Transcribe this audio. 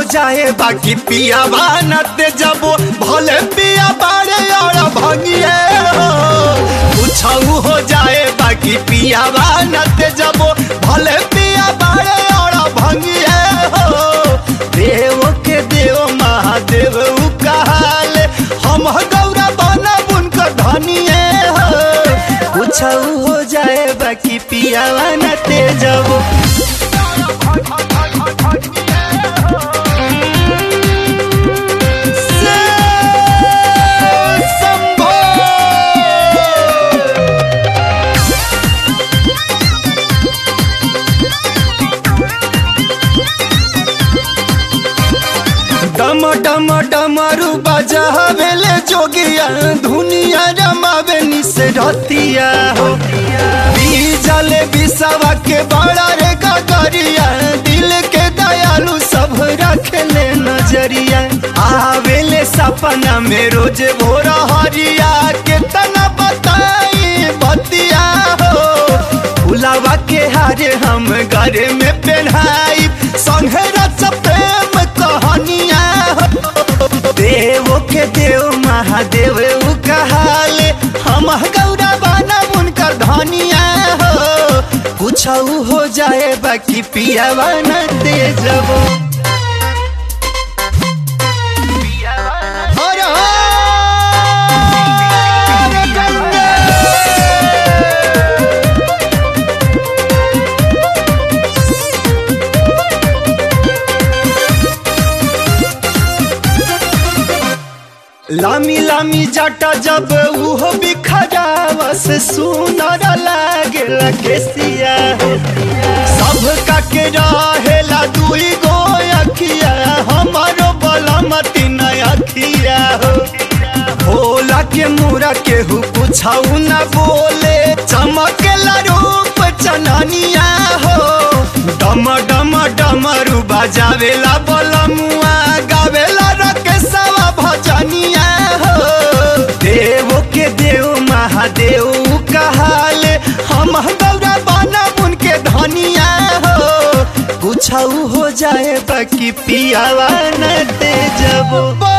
जाए बाकी पिया बानते जबो भले पिया बाड़े और भंगिए हो कुछ हो जाए बाकी पिया बानते जबो भले पिया बाड़े और भंगिए हो देव के देव महादेव उ कहाले हम गौरा बना उनकर धनिए हो कुछ हो जाए बाकी पिया बानते जबो डम डम डमरू बजावेले जोगिया धुनिया रमावे निसे रतिया हो बीजले बिसवा के बड़ा रे गगरिया दिल के दयालु सब रखले नजरिया आवेले सपना में रोज भोर हरिया के तना बताई बतिया हो फुलावा के हारे हम घरे में पहनाई संगे रच प्रेम कहानिया हो देव के देव महादेव उ कहाले हम गौरा बना उनकर धनिया हो कुछ हो जाए बाकी पिया बना दे जबो हर हर गंगे लामी लामी जाटा जब उहो बिखरावस सुनर लागे केसिया सब का के रहेला दुई गो अखिया हमारो बलमती न अखिया हो भोला के मुरा के हु कुछौ न बोले चमकेला रूप चननिया हो डम डम डमरू बजावेला बलमुआ गावेला रकेशवा भजनिया हो देव के देव महादेव कहाले हम गौरा बना उनके धनिया हो कुछ हो जाए बाकी पियावा न दे जबो